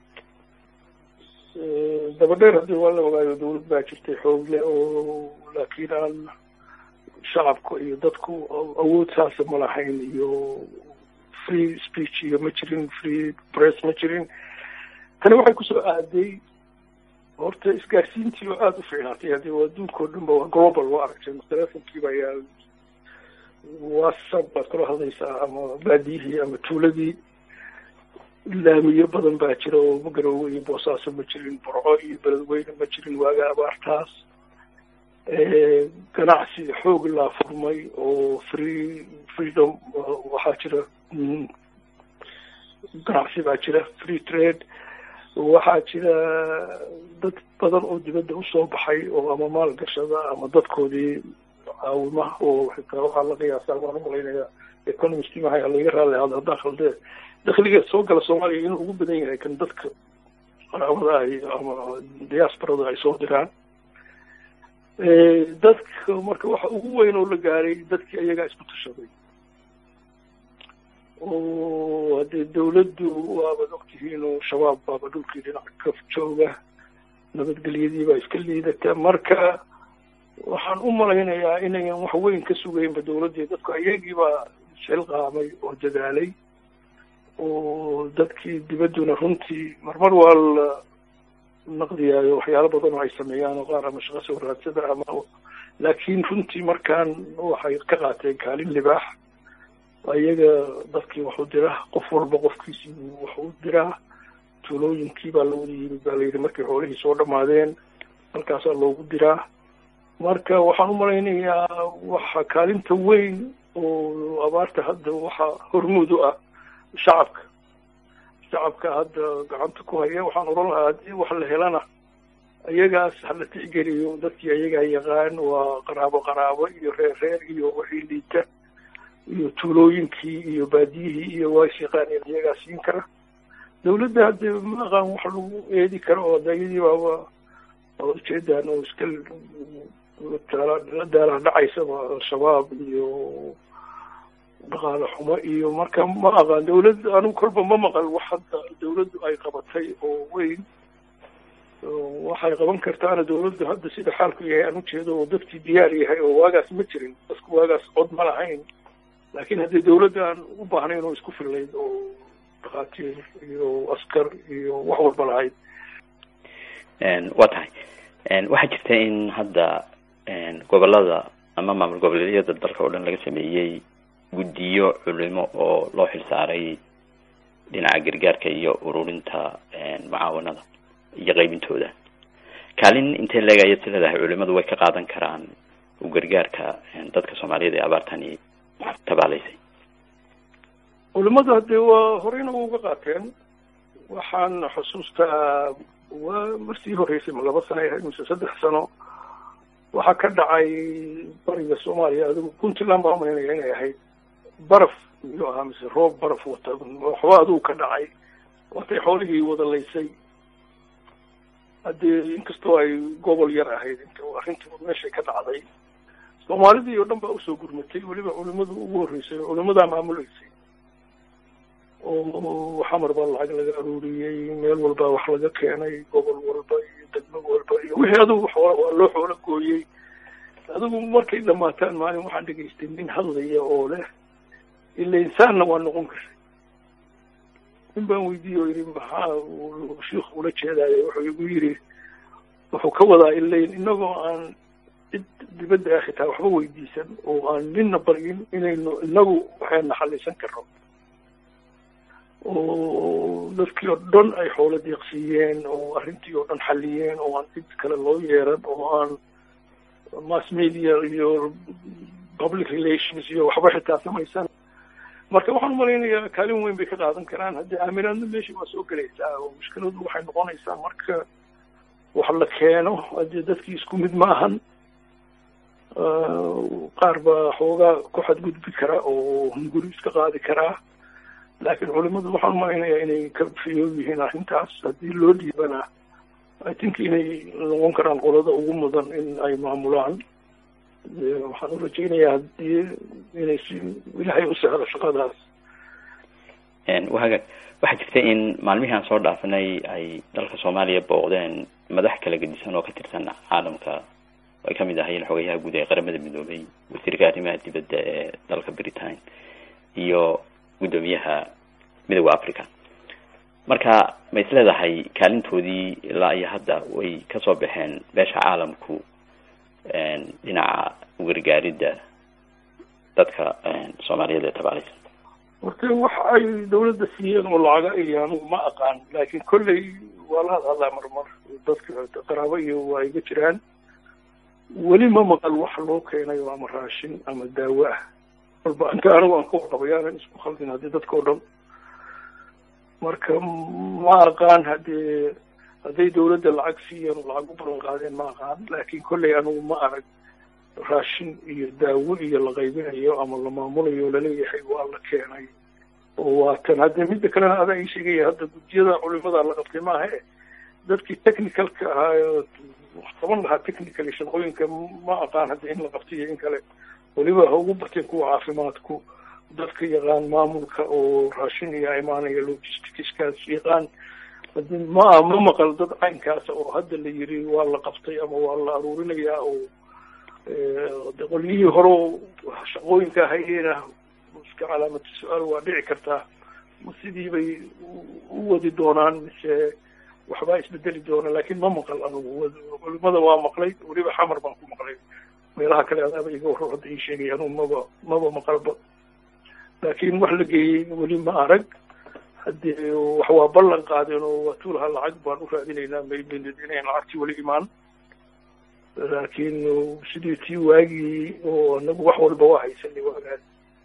dabadheer haddii waa la ogaayo dawlad baa jirtay xoogle oo laakiin aan shacabka iyo dadku awood saasa ma lahayn iyo free speech iyo ma jirin free press ma jirin tani waxay kusoo aaday horta isgaarsiintii oo aada u fiicnaatay haddii waa adduunka oo dhan ba waa global waa aragtay telefonkiiba ayaa whatsapp baad kula hadlaysaa ama baadiyihii ama tuuladii laamiyo badan baa jira oo magarowe iyo boosaaso ma jirin burco iyo beledweyne ma jirin waaga abaartaas ganacsi xoog laa furmay oo free freedom waxaa jira ganacsi baa jira free trade waxaa jira dad badan oo dibadda usoo baxay oo ama maal gashada ama dadkoodii caawima oo xitaa waxaa la qiyaasaa waan umalaynaya economist mahay laga raali hado haddaan khaldee dakliga soo gala soomaaliya inuu ugu badan yahay kan dadka qaraabada ay ama diasporada ay soo diraan dadka marka waxa ugu weyn oo la gaaray dadkii ayagaa isku tashaday oo haddee dawladdu waabaad ogtihiin oo shabaab baaba dhulkii dhinac ka jooga nabadgelyadii baa iska liidata marka waxaan u malaynayaa inayan wax weyn ka sugaynba dawladdii dadku ayagiibaa shil qaamay oo dadaalay oo dadkii dibadduna runtii marmar waa la naqdiyaayo waxyaalo badan oo ay sameeyaan oo qaar ama shaqo soo raadsada ama laakiin runtii markaan waxay ka qaateen kaalin libaax ayaga dadkii wax u dira qof walba qofkiisii wax u diraa tuulooyinkii baa lawada yimid baa layidhi markay xoolihii soo dhamaadeen halkaasaa loogu diraa marka waxaan u malaynayaa waxa kaalinta weyn oo abaarta hadda waxaa hormuud u ah shacabka shacabka hadda gacanta ku haya waxaan oran lahaa haddii wax la helana ayagaas hala tixgeliyo dadkii ayagaa yaqaan waa qaraabo qaraabo iyo reer reer iyo wixii liita iyo tuulooyinkii iyo baadiyihii iyo waa is yaqaaneen iyagaa siin kara dawladda hadde ma aqaan wax lagu eedi karo oo de iyadii baaba waa ujeedaan oo iska la daala dhacaysaba al-shabaab iyo dhaqaale xumo iyo marka ma aqaan dawladd anigu kolba ma maqal wax hadda dawladdu ay qabatay oo weyn waxay qaban kartaana dawladdu hadda sida xaalku yahay aan ujeedo oo dadkii diyaar yahay oo waagaas ma jirin dadku waagaas cod ma lahayn laakiin haddii dawladda aan u baahnayn oo isku fillayd oo dhakhaatiir iyo askar iyo wax walba lahayd waa tahay waxaa jirta in hadda gobolada ama maamul goboleedyada dalka oo dhan laga sameeyey guddiyo culimo oo loo xilsaaray dhinaca gargaarka iyo ururinta mucaawanada iyo qaybintooda kaalin intee leeg ayaad si leedahay culimadu way ka qaadan karaan u gargaarka dadka soomaaliyeed ee abaartani tabaalaysay culimadu haddee waa horeyna wa uga qaateen waxaan xusuustaa waa martii horeysay ma laba sano ahayd mise saddex sano waxaa ka dhacay bariga soomaaliya adigu puntland baa umalaynaya inay ahayd baraf miyuu ahaa mise roob baraf wata waxba adigu ka dhacay watay xoolihii wada laysay haddii inkastoo ay gobol yar ahayd inta arrinta meeshay ka dhacday soomaalidii oo dhan baa usoo gurmatay weliba culimadu ugu horreysay culimadaa maamuleysay oo xamar baa lacag laga aruuriyey meel walba wax laga keenay gobol walba iyo degmo walba iyo wixii adigu xoola waa loo xoolo gooyey adigu markay dhamaataan maalin waxaan dhegaystay nin hadlaya oo leh ila insaanna waa noqon karay nin baan weydiiye oo yidhi maxaa shiikhu ula jeedaayo wuxuu igu yidhi wuxuu ka wadaa ilayn inagoo aan cid dibadda ah xitaa waxba weydiisan oo aan ninna baryin inaynu inagu waxayna xallisan karno oo dadkii oo dhan ay xoolo deeqsiiyeen oo arrintii oo dhan xalliyeen oo aan cid kale loo yeeran oo aan mass media iyo public relations iyo waxba xitaa samaysan marka waxaan umalaynayaa kaalin weyn bay ka qaadan karaan haddii aaminaadna meesha waa soo gelaysaa oo mushkiladu waxay noqonaysaa marka wax la keeno haddii dadkii isku mid ma ahan qaar baa xoogaa ku xadgudbi kara oo hunguri iska qaadi karaa laakiin culimadu waxaan umalaynayaa inay ka fiyood yihiin arrintaas haddii loo dhiibana i think inay noqon karaan qolada ugu mudan in ay maamulaan waxaan u rajaynayaa haddii inay si ilaahay u sahlo shaqadaas wahaga waxaa jirta in maalmihii aan soo dhaafanay ay dalka soomaaliya booqdeen madax kala gedisan oo ka tirsan caalamka ay kamid ahayeen xogayaha guud ee qaramada midoobay wasiirka arrimaha dibadda ee dalka britain iyo guddoomiyaha midooda africa marka ma is leedahay kaalintoodii ilaa iyo hadda way kasoo baxeen beesha caalamku dhinaca gargaaridda dadka soomaaliyeed ee tabaalaysan horta wax ay dawladda siiyeen oo lacaga iyo anugu ma aqaan laakiin kolley waa la hadhadlaa marmar dadka qaraabo iyo waa iga jiraan weli ma maqal wax loo keenayo ama raashin ama daawo ah walba anka anigu aan ka warqabay aanan isku khaldin haddii dadka o dhan marka ma aqaan haddii hadday dawladda lacag siiyeen oo lacag u ballan qaadeen ma aqaan laakiin kolley anigu ma arag raashin iyo daawo iyo la qaybinayo ama la maamulayo laleeyahay waa la keenay oo waatan haddee midda kalena adaa ii sheegaya hadda guddiyada culimada la qabtay maaha dadkii technicalka ahaa qaban lahaa technically shaqooyinka ma aqaan hadda in la qabtay iyo in kale weliba ha ugu bateen kuwa caafimaadku dadka yaqaan maamulka oo raashin iyo imaanaya logisticskaas yaqaan ma ma maqal dad caynkaasa oo hadda la yiri waa la qabtay ama waa la aruurinayaa oo qolyihii hore shaqooyinka hayeena iska calaamatu su-aal waa dhici kartaa ma sidii bay u wadi doonaan mise waxbaa isbedeli doona laakiin ma maqal anugu culimada waa maqlay weliba xamar baan ku maqlay meelaha kale adaaba iga warro hadda ii sheegay anugu maba maba maqalba laakiin wax la geeyey weli ma arag haddii wax waa ballan qaadeen oo waa tuulaha lacag baan u raadinaynaa mayminid inayn lacagtii weli imaan laakiin sidii tii waagii oo anagu wax walba waa haysanay waagaas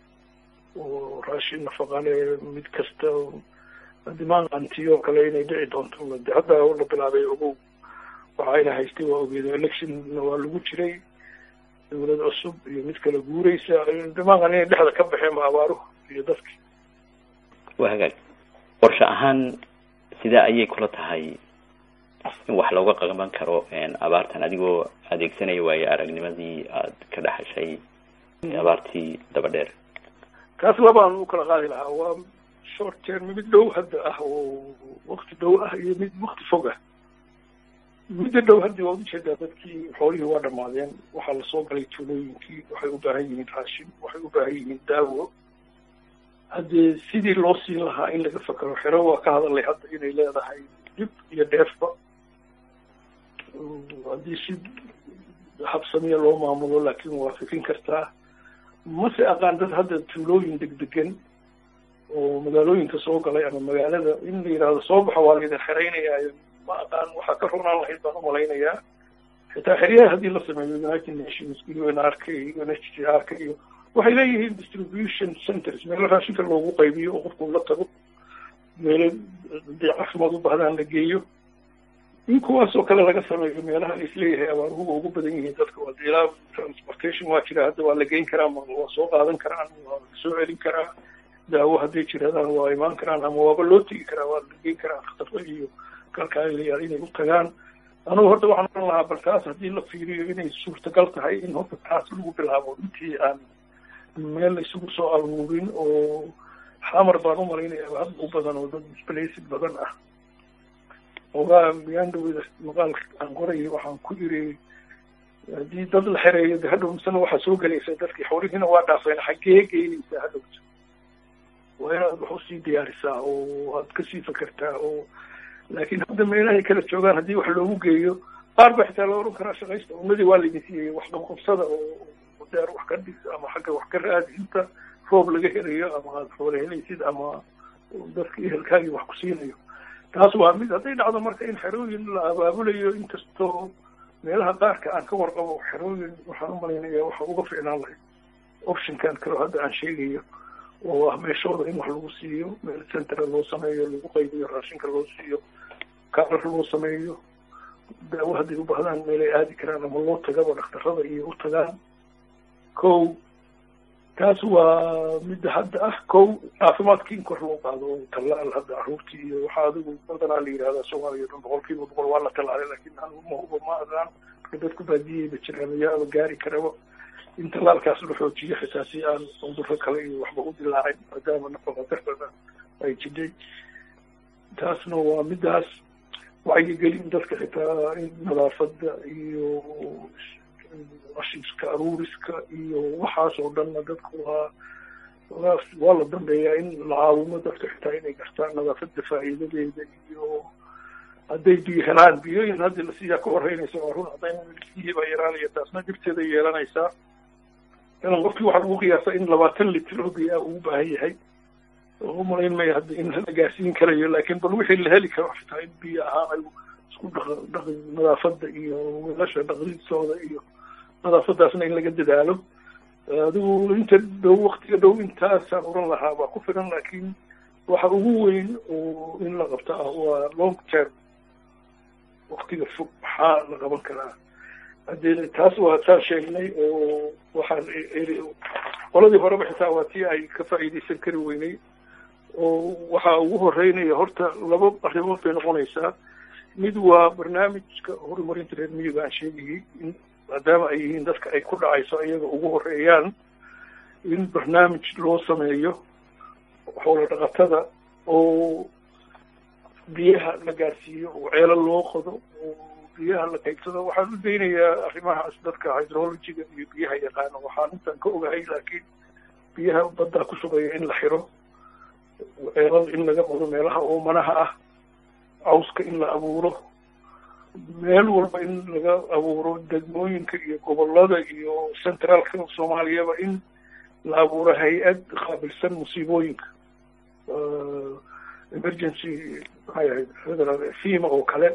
oo raashin nafaqale mid kasta dimaanqantii oo kale inay dhici doonto de hadda la bilaabay ogow waxayna haystay waa ogeedo electionna waa lagu jiray dawlad cusub iyo mid kala guureysa dimaanqan inay dhexda ka baxeen ba abaaruhu iyo dadki waa hagaag qorshe ahaan sidaa ayay kula tahay in wax looga qaban karo abaartan adigoo adeegsanaya waayo aragnimadii aad ka dhexashay abaartii daba dheer kaas labaan u kala qaadi lahaa waa short term mid dhow hadda ah oo wakti dhow ah iyo mid wakti fog ah midda dhow haddi waad ujeedaa dadkii xoolihii waa dhamaadeen waxaa lasoo galay tuulooyinkii waxay u baahan yihiin raashin waxay u baahan yihiin daawo haddee sidii loo siin lahaa in laga fakero xero waa ka hadalay hadda inay leedahay dhib iyo dheefba haddii si habsamiya loo maamulo laakiin waa fikin kartaa mase aqaan dad hadda tuulooyin degdegan oo magaalooyinka soo galay ama magaalada in la yidhaahdo soo baxa waa laydin xeraynayaayo ma aqaan waxaa ka runaan lahayd baan umalaynayaa xitaa xeryaha haddii la sameeyo united nations u n r k u n h c r k iyo waxay leeyihiin distribution centers meelo raashinka loogu qaybiyo oo qofku la tago meelo hadii caafimaad u bahdaan la geeyo in kuwaas oo kale laga sameeyo meelaha laisleeyahay abaaruhu ugu badan yihiin dadka waa ilaa transportation waa jira hadda waa la geyn karaa waa soo qaadan karaan waa soo celin karaa daawo hadday jiradaan waa imaan karaan ama waaba loo tegi karaa waa la geyn karaa dhakhtarro iyo kalkaaliyayaal inay u tagaan anugu horta waxaan oran lahaa bal taas haddii la fiiriyo inay suurtagal tahay in horta taas lagu bilaabo intii aan meel la isugu soo aruurin oo xamar baan u malaynaya had u badan oo dad displacid badan ah ogaa miyandhawida maqaalka aan qorayay waxaan ku iri haddii dad la xereeyo de hadhow misena waxaa soo gelaysa dadkii xoolihiina waa dhaafeen xaggee geynaysaa hadhowta waa inaad wax usii diyaarisaa oo aad kasii fakertaa oo laakiin hadda meelahay kala joogaan haddii wax loogu geeyo qaar ba xitaa la oran karaa shaqaysta ummadii waa laydin siiyey wax qabqabsada oo deer wax ka dhis ama xagga wax ka raadi inta roob laga helayo ama aada xoole helaysid ama dadka ehelkaagii wax ku siinayo taas waa mid hadday dhacdo marka in xerooyin la abaabulayo inkastoo meelaha qaarka aan ka warqabo xerooyin waxaan u malaynaya waxa uga ficnaan lahayd optionkan kaleo hadda aan sheegayo oo ah meeshooda in wax lagu siiyo meel centera loo sameeyo lagu qaybiyo raashinka loo siiyo kaarar loo sameeyo daawo hadday u baahdaan meelay aadi karaan ama loo tagaba dhakhtarada iyo u tagaan ko taas waa midda hadda ah ko caafimaadkii in kor loo qaado oo tallaal hadda caruurtii iyo waxaa adigu badanaa la yidhahdaa soomaaliya dhan boqol kiiba boqol waa la tallaalay laakiin ma huba ma adaan marka dadku baadiyeyba jiraan yaaba gaari karaba in tallaalkaas la xoojiyo xitaa si aan cudurro kale iyo waxba u dilaacin maadaama nafaqadarrada ay jidhay taasna waa middaas wacyigelin dadka xitaa in nadaafadda iyo ashiiska aruuriska iyo waxaas oo dhanna dadku waa waa la dambeeyaa in la caawimo dadka xitaa inay gartaan nadaafadda faa'iidadeeda iyo hadday biyo helaan biyoyin haddi lasiiyaa ka horeynaysa waa run haddayna biyihii baa yaraanaya taasna dhibteeda yeelanaysaa ilan qofkii waxaa lagu qiyaasa in labaatan litir oo biyaa uu baahan yahay u malayn maya hadda in la gaarsiin karayo laakiin bal wixii la heli karo xitaa in biyo ahaan ay isku dhaq dhaqi nadaafadda iyo weelasha dhaqdidooda iyo nadaafadaasna in laga dadaalo adigu inta dhow waktiga dhow intaasaan oran lahaa baa ku filan laakiin waxa ugu weyn oo in la qabto ah waa long term waktiga fog maxaa la qaban karaa haddee taas waa saan sheegnay oo waxaan qoladii horeba xitaa waa tii ay ka faa'iidaysan kari weynay oo waxaa ugu horeynaya horta laba arrimood bay noqonaysaa mid waa barnaamijka horumarinta reer miyiga aan sheegayay in maadaama ay yihiin dadka ay ku dhacayso iyaga ugu horeeyaan in barnaamij loo sameeyo xoola dhaqatada oo biyaha la gaarsiiyo oo ceelo loo qodo oo biyaha la qaybsado waxaan u daynayaa arrimahaas dadka hydrologiga iyo biyaha yaqaano waxaan intaan ka ogahay laakiin biyaha baddaa ku sugaya in la xiro ceelal in laga qodo meelaha oomanaha ah cawska in la abuuro meel walba in laga abuuro degmooyinka iyo gobolada iyo centraalka soomaaliyaba in la abuuro hay-ad qaabilsan musiibooyinka emergency maxay ahayd federal fima oo kale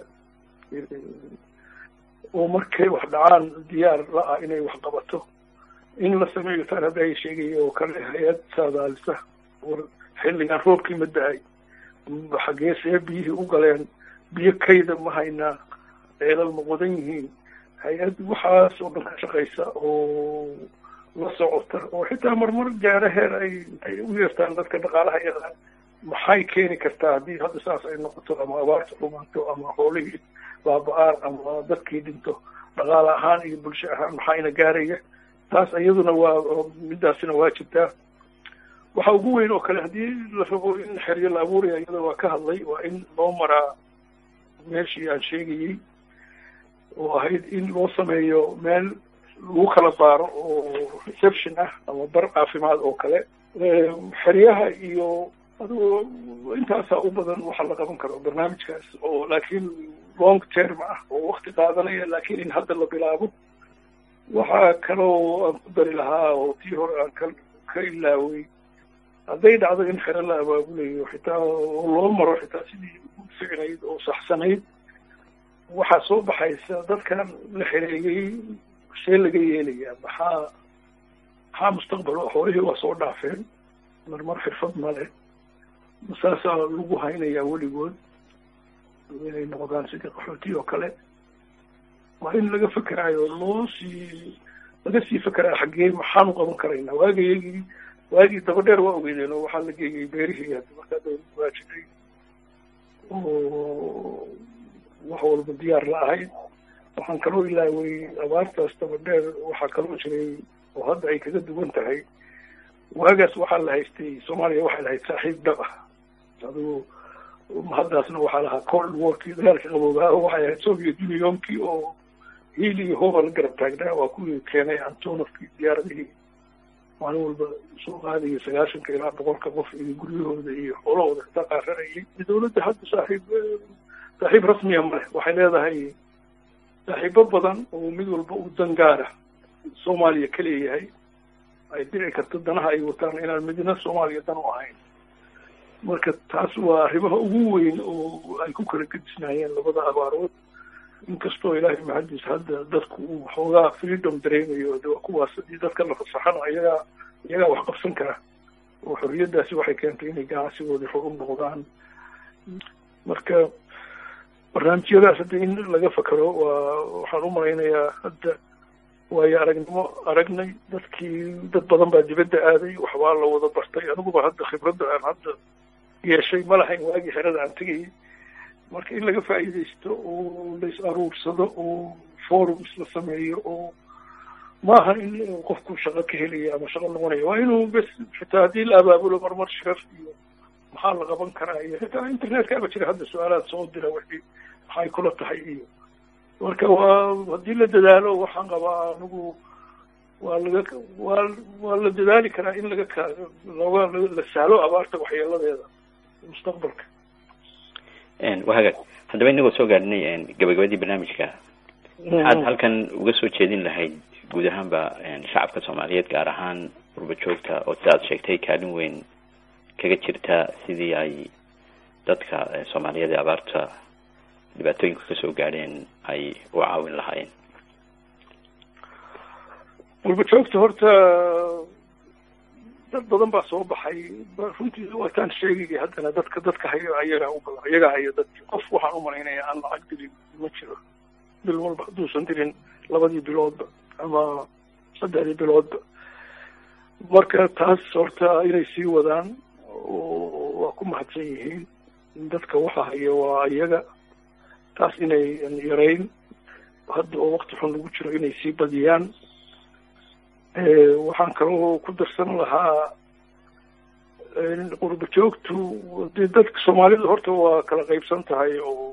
oo markay wax dhacaan diyaar la-ah inay wax qabato in la sameeyo taan hadda ay sheegaya oo kale hay-ad saadaalisa war xilligan roobkii ma da-ay xaggee see biyihii u galeen biyo kayda ma haynaa ceelal ma qodan yihiin hay-ad waxaas oo dhan ka shaqaysa oo la socota oo xitaa marmar gaaro heer ay ay u yeertaan dadka dhaqaalaha yaqaan maxay keeni kartaa haddii hadda saas ay noqoto ama abaarta xumaanto ama xoolihii baaba-aan ama dadkii dhinto dhaqaale ahaan iyo bulsho ahaan maxayna gaaraya taas iyaduna waa midaasina waa jirtaa waxa ugu weyn oo kale haddii la rabo in xeryo la abuuraya iyada waa ka hadlay waa in loo maraa meeshii aan sheegayey oo ahayd in loo sameeyo meel lagu kala baaro oo reception ah ama bar caafimaad oo kale xeryaha iyo adigo intaasaa u badan waxa la qaban karo barnaamijkaas oo laakiin long term ah oo wakti qaadanaya laakiin in hadda la bilaabo waxaa kaloo aan ku dari lahaa oo tii hore aan ka ka ilaaway hadday dhacdo in xero la abaabulayo xitaa oo loo maro xitaa sidii u ficnayd oo saxsanayd waxaa soo baxaysa dadkan la xereeyey see laga yeelayaa maxaa maxaa mustaqbalo xoolihii waa soo dhaafeen marmar xirfad male saasaa lagu haynayaa weligood inay noqdaan sidii qaxooti oo kale waa in laga fekeraayo loo sii laga sii fekeraa xaggee maxaanu qaban karaynaa waagayagii waagii dabadheer waa ogeydeen oo waxaa la geeyey beerihii hadda markaa dawladda waa jiray oo wax walba diyaar la ahayd waxaan kaloo ilaaway abaartaas dabadheer waxaa kaloo jiray oo hadda ay kaga duwan tahay waagaas waxaa la haystay soomaaliya waxay lahayd saaxiib dhab ah adigu haddaasna waxaa lahaa cold warkii dagaalka qaboogaa oo waxay ahayd soviet unionkii oo hiil iyo hooba la garab taagnaa waa kuwii keenay antonovkii diyaaradihii maalin walba soo qaadaya sagaashanka ilaa boqolka qof iyo guryahooda iyo xoolahooda xitaa qaaranayay dawladda hadda saaxiib saaxiib rasmiya male waxay leedahay saaxiibo badan oo mid walba u dan gaara soomaaliya ka leeyahay ay dhici karto danaha ay wataan inaan midna soomaaliya dan u ahayn marka taas waa arrimaha ugu weyn oo ay ku kala gedisnaayeen labada abaarood inkastoo ilaahay maxadiis hadda dadku uu xoogaa freedom dareemayo de waa kuwaas hadii dadka la fasaxana iyagaa iyagaa wax qabsan kara oo xorriyaddaasi waxay keentay inay ganacsigoodii xor u noqdaan marka barnaamijyadaas hadda in laga fakero waa waxaan u malaynayaa hadda waayo aragnimo aragnay dadkii dad badan baa dibadda aaday waxbaa la wada bartay aniguba hadda khibradda aan hadda yeeshay ma lahayn waagii xerada aan tegayay marka in laga faa'iidaysto oo la is aruursado oo forums la sameeyo oo maaha in qofku shaqo ka helayo ama shaqo noqonayo waa inuu bes xitaa haddii la abaabulo marmar shirar iyo maxaa la qaban karaa iyo xitaa internetka aba jira hadda su-aalaad soo dira wixii maxay kula tahay iyo marka waa haddii la dadaalo waxaan qabaa anigu waa laga waa waa la dadaali karaa in laga ka looga la sahlo abaarta waxyeeladeeda mustaqbalka waa hagaag haddaba inagoo soo gaadhinay gabagabadii barnaamijka maxaad halkan uga soo jeedin lahayd guud ahaanba shacabka soomaaliyeed gaar ahaan qurba joogta oo sidaad sheegtay kaalin weyn kaga jirta sidii ay dadka soomaaliyeed ee abaarta dhibaatooyinka kasoo gaadheen ay u caawin lahaayeen qurba joogta horta dad badan baa soo baxay runtii waataan sheegaya haddana dadka dadka hayo ayagaa u badan ayagaa hayo dadki qof waxaan u malaynaya aan lacag dilin ma jiro bil walba hadduusan dilin labadii biloodba ama saddexdii biloodba marka taas horta inay sii wadaan waa ku mahadsan yihiin dadka waxa haya waa iyaga taas inay yarayn hadda oo wakti xun lagu jiro inay sii badiyaan waxaan kaloo ku darsan lahaa qurba joogtu dee dadka soomaalida horta waa kala qaybsan tahay oo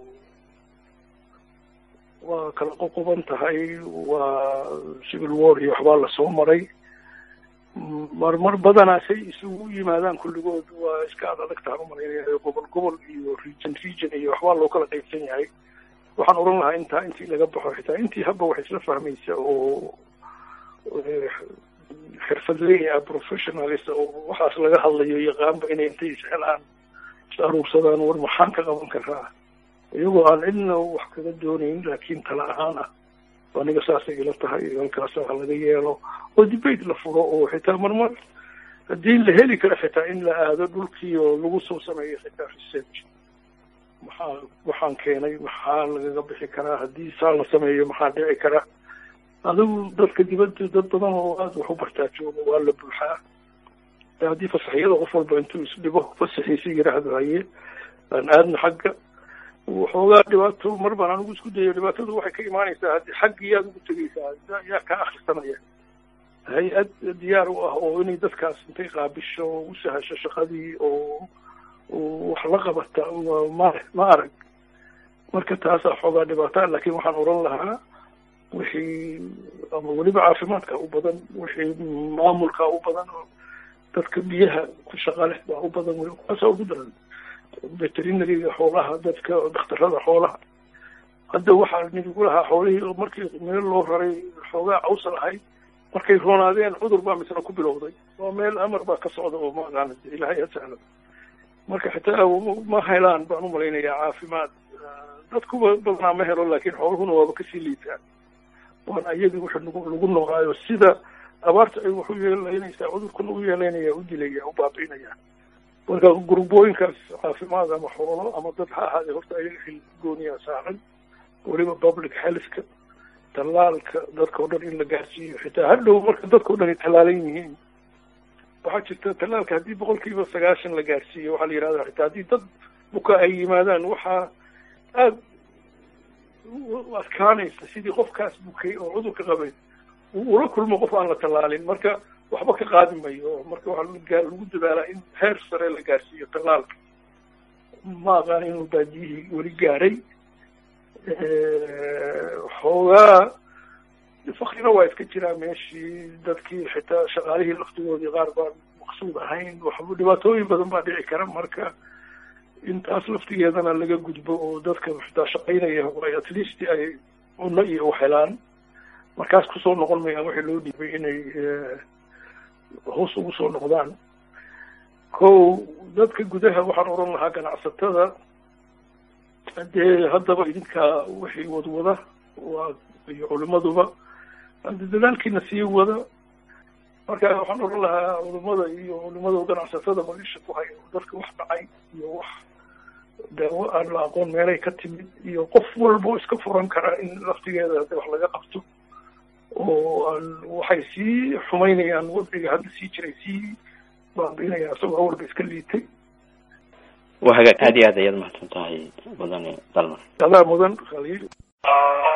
waa kala qoqoban tahay waa civil war iyo waxbaa lasoo maray marmar badanaa say isugu yimaadaan kulligood waa iska ad adag tahan umalaynaya gobol gobol iyo region region iyo waxbaa loo kala qaybsan yahay waxaan oran lahaa intaa intii laga baxo xitaa intii habba wax isla fahmaysa oo xirfadley ah professionalist oo waxaas laga hadlayo yaqaanba inay intay ishelaan is aruursadaan war maxaan ka qaban karaa iyagoo aan cidna wax kaga doonayn laakiin tala ahaan ah aniga saasay ila tahay halkaasa ha laga yeelo oo debate la furo oo xitaa marmar haddii la heli karo xitaa in la aado dhulkii oo lagu soo sameeyo xitaa research maxaa waxaan keenay maxaa lagaga bixi karaa haddii saa la sameeyo maxaa dhici kara adigu dadka dibadda dad badan oo aada wax u bartaa jooga waa la buuxaa haddii fasaxyada qof walba intuu isdhibo fasaxiisa yidhaahdo haye aan aadna xagga waxoogaa dhibaato mar baan anigu isku dayo dhibaatadu waxay ka imaanaysaa haddii xaggii yaad ugu tegeysaa yaa kaa akrisanaya hay-ad diyaar u ah oo inay dadkaas intay qaabisho u sahasho shaqadii oo wax la qabata ma ma arag marka taasaa xoogaa dhibaataa laakiin waxaan oran lahaa wixii ama weliba caafimaadka u badan wixii maamulka u badan oo dadka biyaha ku shaqa leh baa u badan wey kuwaasaa ugu daran veterinariga xoolaha dadka dhakhtarada xoolaha hadda waxaa nidigu lahaa xoolihii markii meel loo raray xoogaa cawsa lahayd markay roonaadeen cudur baa misna ku bilowday waa meel amar baa ka socda oo maaqaana ilaahay ha sahlo marka xitaa ma helaan baan u malaynayaa caafimaad dadkuba badanaa ma helo laakiin xooluhuna waaba kasii liitaan waana iyagii wuxuu nagu lagu noqaayo sida abaarta ay wax u yeelaynaysaa cudurkuna u yeelaynaya u dilaya u baabi'inaya marka gurbooyinkaas caafimaad ama xoolo ama dad ha ahaadee horta ayaga xil gooniyaa saaran weliba public healthka tallaalka dadka o dhan in la gaarsiiyo xitaa hadhow marka dadka o dhan ay tallaalan yihiin waxaa jirta tallaalka haddii boqol kiiba sagaashan la gaarsiiyo waxaa la yidhahda xitaa haddii dad buka ay yimaadaan waxaa aada u adkaanaysa sidii qofkaas bukay oo cudurka qabay uu ula kulmo qof aan la tallaalin marka waxba ka qaadi mayo marka waxaa lagu dadaalaa in heer sare la gaarsiiyo tallaalka ma aqaan inuu baadiyihii weli gaaray xoogaa fakrina waa iska jiraa meeshii dadkii xitaa shaqaalihii laftigoodii qaar baan maqsuud ahayn waxba dhibaatooyin badan baa dhici kara marka intaas laftigeedana laga gudbo oo dadka xitaa shaqaynaya ay at least ay cunno iyo waxhelaan markaas kusoo noqon mayaan waxii loo dhiibay inay hoos ugu soo noqdaan ko dadka gudaha waxaan oran lahaa ganacsatada dee haddaba idinkaa wixii wadwada waa iyo culimaduba hade dadaalkiina sii wada marka waxaan oran lahaa culimada iyo culimada ganacsatada malisha ku hayo dadka wax dhacay iyo wax daawo aan la aqoon meelay ka timid iyo qof walbo iska furan kara in laftigeeda hade wax laga qabto oo aan waxay sii xumaynayaan wadciga hadda sii jiray sii baabiinaya isagoo awalba iska liitay waa hagaag aad iyo aad ayaad mahadsan tahay mudane dalmar adaa mudan khaliil